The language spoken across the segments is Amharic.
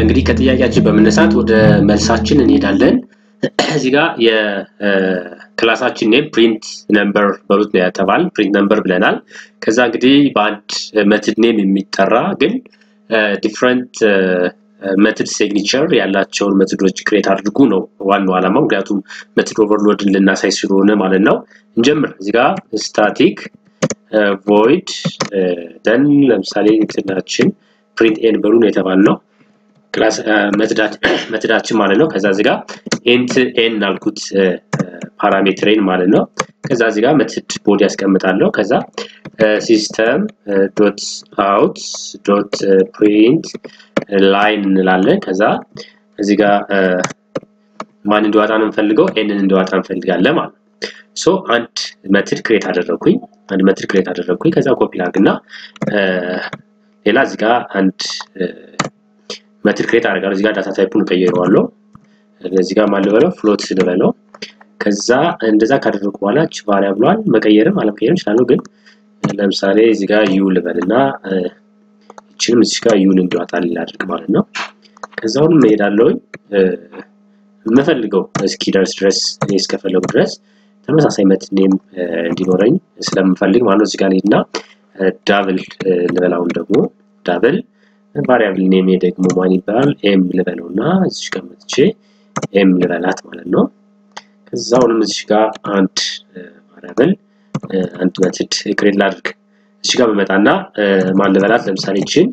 እንግዲህ ከጥያቄያችን በመነሳት ወደ መልሳችን እንሄዳለን። እዚህ ጋር የክላሳችን ኔም ፕሪንት ነምበር በሉት ነው ያተባል ፕሪንት ነምበር ብለናል። ከዛ እንግዲህ በአንድ መትድ ኔም የሚጠራ ግን ዲፍረንት መትድ ሲግኒቸር ያላቸውን መትዶች ክሬት አድርጉ ነው ዋናው ዓላማው። ምክንያቱም መትድ ኦቨርሎድን ልናሳይ ስለሆነ ማለት ነው። እንጀምር። እዚህ ጋር ስታቲክ ቮይድ ደን ለምሳሌ እንትናችን ፕሪንት ኤን በሉ ነው የተባልነው ክላስ መትዳችን ማለት ነው። ከዛ እዚህ ጋር ኤንት ኤን አልኩት ፓራሜትሬን ማለት ነው። ከዛ እዚህ ጋር መትድ ቦዲ ያስቀምጣለሁ። ከዛ ሲስተም ዶት አውት ዶት ፕሪንት ላይን እንላለን። ከዛ እዚህ ጋር ማን እንዲዋጣ ነው የምፈልገው? ኤንን እንዲዋጣ እንፈልጋለን ማለት ነው። ሶ አንድ መትድ ክሬት አደረግኩኝ። አንድ መትድ ክሬት አደረግኩኝ። ከዛ ኮፒ ላርግና ሌላ እዚህ ጋር አንድ መትድ ክሬት አደርጋለሁ። እዚህ ጋር ዳታ ታይፑን ቀይረዋለሁ። እዚህ ጋር ማን ልበለው? ፍሎት ልበለው። ከዛ እንደዛ ካደረጉ በኋላ እች ቫሪያብሏን መቀየርም አለመቀየርም እችላለሁ። ግን ለምሳሌ እዚህ ጋር ዩ ልበልና እችንም እዚህ ጋር ዩን እንዲዋጣልኝ ላድርግ ማለት ነው። ከዛ አሁንም እሄዳለሁኝ የምፈልገው እስኪደርስ ድረስ እኔ እስከፈለጉ ድረስ ተመሳሳይ መትድ ኔም እንዲኖረኝ ስለምፈልግ ማለት ነው። እዚህ ጋር ሄድና ዳብል ልበላውን ደግሞ ዳብል ቫሪያብል ኔም ደግሞ ማን ይባላል? ኤም ልበለው እና እዚህ ጋር መጥቼ ኤም ልበላት ማለት ነው። ከዛ አሁንም እዚህ ጋር አንድ ቫሪያብል አንድ መትድ ክሬት ላድርግ። እዚህ ጋር በመጣና ማን ልበላት? ለምሳሌ ይችን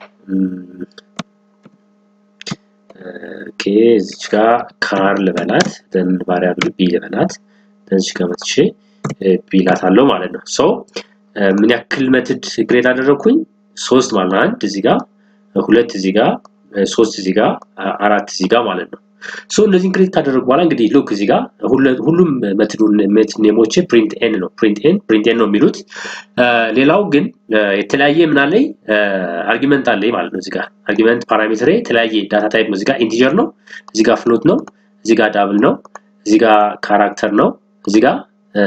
ኦኬ፣ እዚህ ጋር ካር ልበላት፣ ደን ቫሪያብል ቢ ልበላት፣ ደን እዚህ ጋር መጥቼ ቢ ላታለሁ ማለት ነው። ሶ ምን ያክል መትድ ክሬት አደረግኩኝ? ሶስት ማለት ነው። አንድ እዚህ ጋር ሁለት እዚህ ጋር ሶስት እዚህ ጋር አራት እዚህ ጋር ማለት ነው። ሶ እነዚህን ክሬት ካደረጉ በኋላ እንግዲህ ሉክ እዚህ ጋር ሁሉም መትዱን ሜት ኔሞቼ ፕሪንት ኤን ነው ፕሪንት ኤን ፕሪንት ኤን ነው የሚሉት። ሌላው ግን የተለያየ ምን አለኝ አርጊመንት አለኝ ማለት ነው። እዚህ ጋር አርጊመንት ፓራሜትሬ የተለያየ ዳታ ታይፕ ነው። እዚህ ጋር ኢንቲጀር ነው፣ እዚህ ጋር ፍሎት ነው፣ እዚህ ጋር ዳብል ነው፣ እዚህ ጋር ካራክተር ነው፣ እዚህ ጋር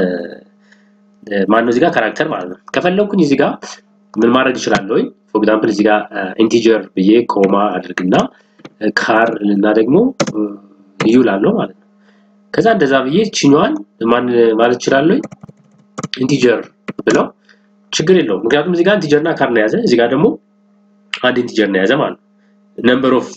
ማን ነው? እዚህ ጋር ካራክተር ማለት ነው። ከፈለኩኝ እዚህ ጋር ምን ማድረግ እችላለሁ? ፎር ኤግዛምፕል እዚህ ጋር ኢንቲጀር ብዬ ኮማ አድርግና ካር እና ደግሞ ዩ ላለው ማለት ነው። ከዛ እንደዛ ብዬ ችኛዋን ማን ማለት እችላለሁ? ኢንቲጀር ብለው ችግር የለውም። ምክንያቱም እዚህ ጋር ኢንቲጀር እና ካር ነው የያዘ፣ እዚህ ጋር ደግሞ አንድ ኢንቲጀር ነው የያዘ ማለት ነው። ነምበር ኦፍ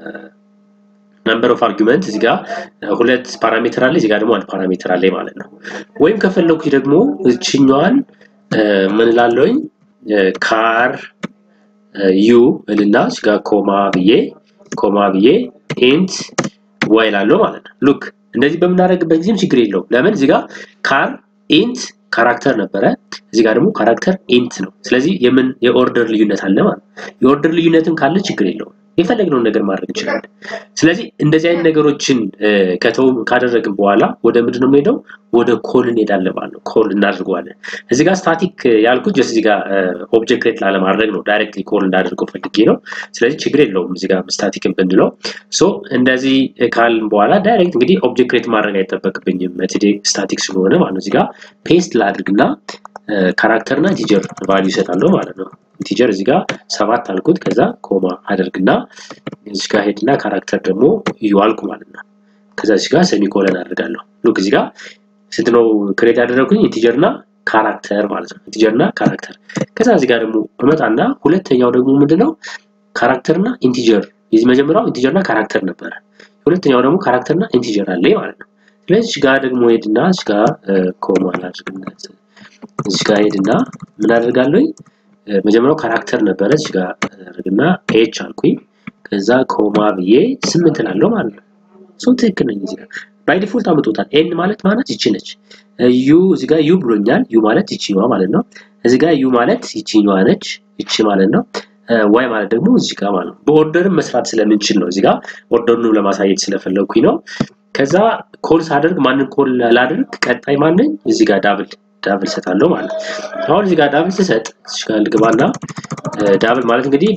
ነምበር ኦፍ አርጊመንት እዚህ ጋር ሁለት ፓራሜትር አለ፣ እዚህ ጋር ደግሞ አንድ ፓራሜትር አለ ማለት ነው። ወይም ከፈለኩኝ ደግሞ እችኛዋን ምን እላለሁኝ ካር ዩ እልና እዚህ ጋር ኮማ ብዬ ኮማ ብዬ ኢንት ዋይ እላለሁ ማለት ነው። ሉክ እንደዚህ በምናደርግበት ጊዜም ችግር የለውም። ለምን እዚህ ጋር ካር ኢንት ካራክተር ነበረ፣ እዚህ ጋር ደግሞ ካራክተር ኢንት ነው። ስለዚህ የምን የኦርደር ልዩነት አለ ማለት ነው። የኦርደር ልዩነትም ካለ ችግር የለውም። የፈለግነውን ነገር ማድረግ እንችላለን። ስለዚህ እንደዚህ አይነት ነገሮችን ከተው ካደረግን በኋላ ወደ ምንድን ነው የምንሄደው? ወደ ኮል እንሄዳለን ማለት ነው። ኮል እናደርገዋለን። እዚህ ጋር ስታቲክ ያልኩት ጀስት እዚህ ጋር ኦብጀክት ክሬት ላለማድረግ ነው። ዳይሬክትሊ ኮል እንዳደርገው ፈልጌ ነው። ስለዚህ ችግር የለውም እዚህ ጋር ስታቲክን ብንለው። ሶ እንደዚህ ካልን በኋላ ዳይሬክት እንግዲህ ኦብጀክት ክሬት ማድረግ አይጠበቅብኝም መትዴ ስታቲክ ስለሆነ ማለት ነው። እዚህ ጋር ፔስት ላድርግና ካራክተር እና ኢንቲጀር ቫልዩ ይሰጣለሁ ማለት ነው። ኢንቲጀር እዚህ ጋር ሰባት አልኩት። ከዛ ኮማ አደርግና እዚህ ጋር ሄድና ካራክተር ደግሞ ዩ አልኩ ማለት ነው። ከዛ እዚህ ጋር ሴሚኮለን አድርጋለሁ። ሉክ እዚህ ጋር ስንት ነው ክሬት ያደረኩኝ? ኢንቲጀር እና ካራክተር ማለት ነው። ኢንቲጀር እና ካራክተር። ከዛ እዚህ ጋር ደግሞ እመጣና ሁለተኛው ደግሞ ምንድነው ካራክተር እና ኢንቲጀር። የዚህ መጀመሪያው ኢንቲጀር እና ካራክተር ነበረ። ሁለተኛው ደግሞ ካራክተር እና ኢንቲጀር አለ ማለት ነው። ስለዚህ እዚህ ጋር ደግሞ ሄድና እዚህ ጋር ኮማ አድርግና እዚህ ጋር ሄድና ምን አደርጋለሁ? መጀመሪያው ካራክተር ነበረ እዚህ ጋር አደርግና ኤች አልኩኝ። ከዛ ኮማ ብዬ ስምንት እላለሁ ማለት ነው። ሰው ትክክል ነኝ። እዚህ ጋር ባይ ዲፎልት አምጦታል። ኤን ማለት ማለት ይቺ ነች። ዩ እዚህ ጋር ዩ ብሎኛል። ዩ ማለት ይቺኛዋ ማለት ነው። እዚህ ጋር ዩ ማለት ይቺኛዋ ነች፣ ይቺ ማለት ነው። ዋይ ማለት ደግሞ እዚህ ጋር ማለት ነው። በኦርደርም መስራት ስለምንችል ነው። እዚህ ጋር ኦርደሩን ለማሳየት ስለፈለኩኝ ነው። ከዛ ኮል ሳደርግ ማንን ኮል ላድርግ? ቀጣይ ማንን? እዚህ ጋር ዳብል ዳብል ሰጣለሁ ማለት ነው። አሁን እዚህ ጋር ዳብል ስሰጥ እዚህ ጋር ልግባና ዳብል ማለት እንግዲህ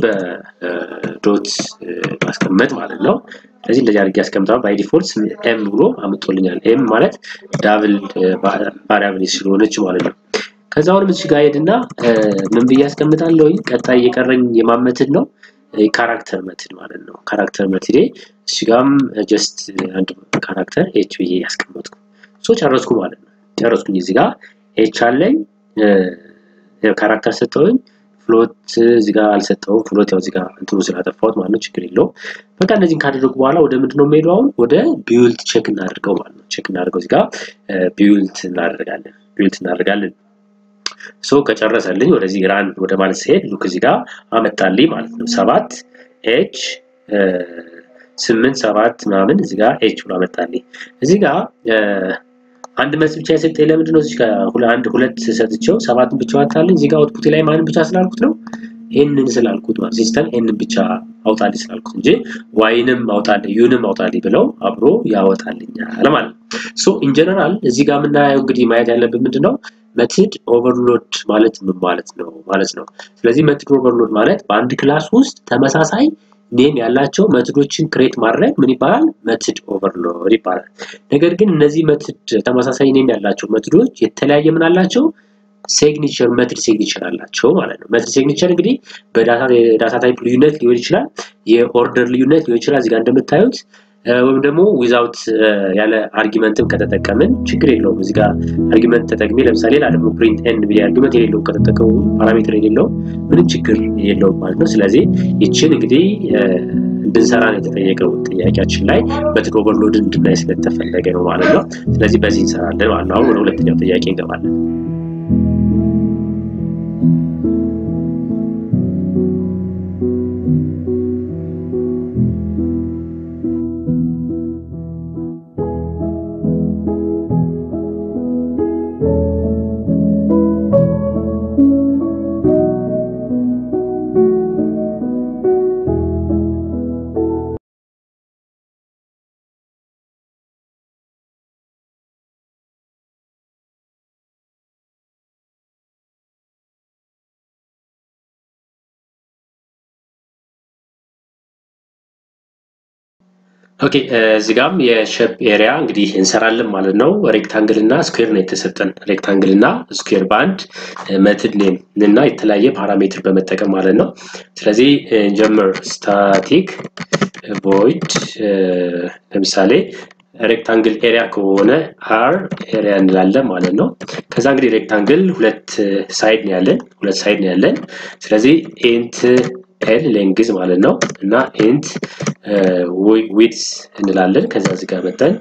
በዶት ማስቀመጥ ማለት ነው። ስለዚህ እንደዚህ አድርጌ ያስቀምጣል። ባይ ዲፎልት ኤም ብሎ አምጦልኛል። ኤም ማለት ዳብል ቫሪያብል ስለሆነች ማለት ነው። ከዛ አሁንም እዚህ ጋር ሄድና ምን ብዬ አስቀምጣለሁኝ? ቀጣይ እየቀረኝ የማመትድ ነው። ካራክተር መትድ ማለት ነው። ካራክተር መትዴ እዚህ ጋም ጀስት አንድ ካራክተር ኤች ብዬ ያስቀመጥኩ ሶ ጨረስኩ ማለት ነው። ጨረስኩኝ እዚህ ጋር ኤች አለኝ ካራክተር ሰጠውኝ ፍሎት እዚህ ጋር አልሰጠውም። ፍሎት ያው እዚህ ጋር እንትኑ ስላጠፋሁት ማለት ነው። ችግር የለውም። በቃ እነዚህን ካደረጉ በኋላ ወደ ምንድን ነው የምሄደው? አሁን ወደ ቢውልት ቼክ እናደርገው ማለት ነው። ቼክ እናደርገው እዚህ ጋር ቢውልት እናደርጋለን። ቢውልት እናደርጋለን። ሶ ከጨረሰልኝ ወደዚህ ራን ወደ ማለት ሲሄድ ሉክ እዚህ ጋር አመጣልኝ ማለት ነው። ሰባት ኤች ስምንት ሰባት ምናምን እዚህ ጋር ኤች ብሎ አመጣልኝ። እዚህ ጋር አንድ መልስ ብቻ የሰጠኝ ለምንድን ነው? እዚህ ጋር አንድ ሁለት ሰጥቼው ሰባትን ብቻ አወጣልኝ። እዚህ ጋር አውትፑት ላይ ማንን ብቻ ስላልኩት ነው ኤንን ስላልኩት ማለት ሲስተም ኤንን ብቻ አውጣልኝ ስላልኩት እንጂ ዋይንም አውጣልኝ ዩንም አውጣልኝ ብለው አብሮ ያወጣልኛል ማለት ነው። ሶ ኢን ጀነራል እዚህ ጋር የምናየው እንግዲህ ማየት ያለብን ምንድን ነው መትድ ኦቨርሎድ ማለት ምን ማለት ነው ማለት ነው። ስለዚህ መትድ ኦቨርሎድ ማለት በአንድ ክላስ ውስጥ ተመሳሳይ ኔም ያላቸው መትዶችን ክሬት ማድረግ ምን ይባላል? መትድ ኦቨርሎድ ይባላል። ነገር ግን እነዚህ መትድ ተመሳሳይ ኔም ያላቸው መትዶች የተለያየ ምን አላቸው? ሴግኒቸር መትድ ሴግኒቸር አላቸው ማለት ነው። መትድ ሴግኒቸር እንግዲህ በዳታ ታይፕ ልዩነት ሊሆን ይችላል፣ የኦርደር ልዩነት ሊሆን ይችላል። እዚጋ እንደምታዩት ወይም ደግሞ ዊዛውት ያለ አርጊመንትም ከተጠቀምን ችግር የለውም። እዚህ ጋር አርጊመንት ተጠቅሜ ለምሳሌ ሌላ ደግሞ ፕሪንት ኤን ብዬ አርጊመንት የሌለው ከተጠቀሙ ፓራሜትር የሌለው ምንም ችግር የለውም ማለት ነው። ስለዚህ ይችን እንግዲህ እንድንሰራ ነው የተጠየቀው ጥያቄያችን ላይ መትድ ኦቨርሎድ እንድናይ ስለተፈለገ ነው ማለት ነው። ስለዚህ በዚህ እንሰራለን ማለት ነው። አሁን ወደ ሁለተኛው ጥያቄ እንገባለን። ኦኬ እዚህ ጋም የሼፕ ኤሪያ እንግዲህ እንሰራለን ማለት ነው። ሬክታንግል እና ስኩዌር ነው የተሰጠን። ሬክታንግል እና ስኩዌር በአንድ መትድ ኔም እና የተለያየ ፓራሜትር በመጠቀም ማለት ነው። ስለዚህ ጀምር ስታቲክ ቮይድ ለምሳሌ ሬክታንግል ኤሪያ ከሆነ አር ኤሪያ እንላለን ማለት ነው። ከዛ እንግዲህ ሬክታንግል ሁለት ሳይድ ነው ያለን፣ ሁለት ሳይድ ነው ያለን። ስለዚህ ኢንት ኤል ሌንግዝ ማለት ነው እና ኢንት ዊድስ እንላለን። ከዛ እዚህ ጋር መጠን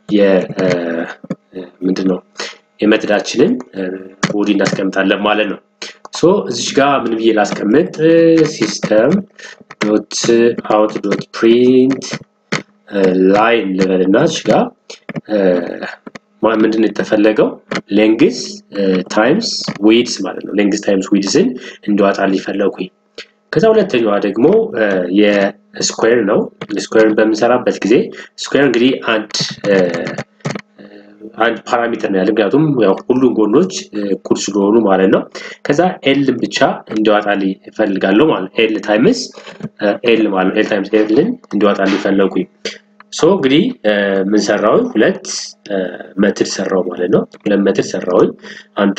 ምንድን ነው የመትዳችንን ቦዲ እናስቀምጣለን ማለት ነው። ሶ እዚች ጋር ምን ብዬ ላስቀምጥ? ሲስተም ዶት አውት ዶት ፕሪንት ላይን ልበል እና እዚች ጋር ምንድን ነው የተፈለገው? ሌንግዝ ታይምስ ዊድስ ማለት ነው። ሌንግዝ ታይምስ ዊድስን እንዲዋጣልኝ ፈለኩኝ። ከዛ ሁለተኛዋ ደግሞ የስኩዌር ነው። ስኩዌርን በምንሰራበት ጊዜ ስኩዌር እንግዲህ አንድ አንድ ፓራሜትር ነው ያለ፣ ምክንያቱም ያው ሁሉም ጎኖች እኩል ስለሆኑ ማለት ነው። ከዛ ኤልን ብቻ እንዲዋጣልኝ እፈልጋለሁ ማለት ኤል ታይምስ ኤል ማለት ኤል ታይምስ ኤልን እንዲዋጣልኝ ፈለጉኝ። ሶ እንግዲህ ምን ሰራሁኝ? ሁለት መትድ ሰራው ማለት ነው። ሁለት መትድ ሰራሁኝ። አንዱ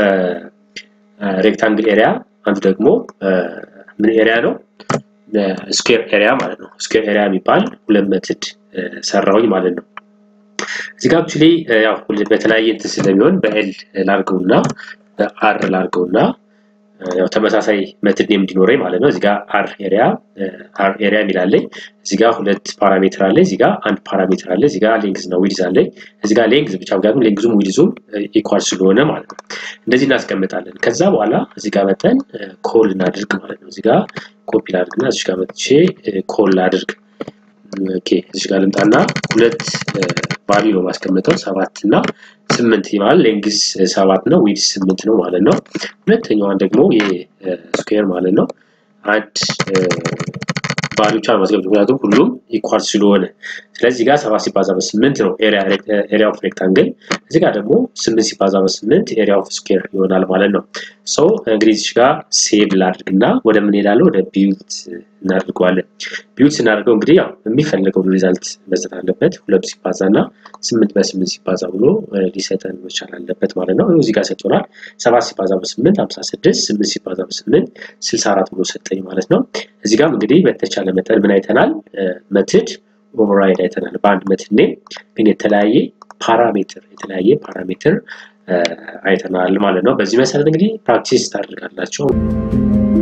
ሬክታንግል ኤሪያ፣ አንዱ ደግሞ ምን ኤሪያ ነው? ስኩዌር ኤሪያ ማለት ነው። ስኩዌር ኤሪያ የሚባል ሁለት መትድ ሰራሁኝ ማለት ነው። እዚህ ጋር አክቹሊ ያው በተለያየ እንትን ስለሚሆን በኤል ላርገውና በአር ላርገውና ያው ተመሳሳይ መትድ ኔም እንዲኖረኝ ማለት ነው። እዚህ ጋር አር ኤሪያ አር ኤሪያ የሚላለኝ እዚህ ጋር ሁለት ፓራሜትር አለ። እዚህ ጋር አንድ ፓራሜትር አለ። እዚህ ጋር ሌንግዝ እና ዊድዝ አለኝ። እዚህ ጋር ሌንግዝ ብቻ ምክንያቱም ሌንግዙም ዊድዙም ኢኳል ስለሆነ ማለት ነው። እንደዚህ እናስቀምጣለን። ከዛ በኋላ እዚህ ጋር መጠን ኮል እናድርግ ማለት ነው። እዚህ ጋር ኮፒ ላድርግና እዚህ ጋር መጥቼ ኮል ላድርግ። ኦኬ እዚህ ጋር ልምጣና ሁለት ቫልዩ ነው ማስቀምጠው ሰባት እና ስምንት ማለት ሌንግዝ ሰባት ነው ዊድስ ስምንት ነው ማለት ነው። ሁለተኛዋን ደግሞ የስኩዌር ማለት ነው አንድ ቫልዩቿን ማስገባት ምክንያቱም ሁሉም ኢኳል ስለሆነ ስለዚህ ጋር ሰባት ሲባዛ በስምንት ነው ኤሪያ ኦፍ ሬክታንግል እዚህ ጋር ደግሞ ስምንት ሲባዛ በስምንት ኤሪያ ኦፍ ስኩዌር ይሆናል ማለት ነው ሰው እንግዲህ እዚህ ጋር ሴቭ ላድርግና ወደ ምን ሄዳለሁ ወደ ቢዩት እናደርገዋለን ቢዩት ስናደርገው እንግዲህ ያው የሚፈልገውን ሪዛልት መስጠት አለበት ሁለት ሲባዛ እና ስምንት በስምንት ሲባዛ ብሎ ሊሰጠን መቻል አለበት ማለት ነው እዚህ ጋር ሰጥቶናል ሰባት ሲባዛ በስምንት ሀምሳ ስድስት ስምንት ሲባዛ በስምንት ስልሳ አራት ብሎ ሰጠኝ ማለት ነው እዚህ ጋርም እንግዲህ በተቻለ መጠን ምን አይተናል መትድ ኦቨርራይድ አይተናል በአንድ መትድ ኔም ግን የተለያየ ፓራሜትር የተለያየ ፓራሜትር አይተናል ማለት ነው በዚህ መሰረት እንግዲህ ፕራክቲስ ታደርጋላቸው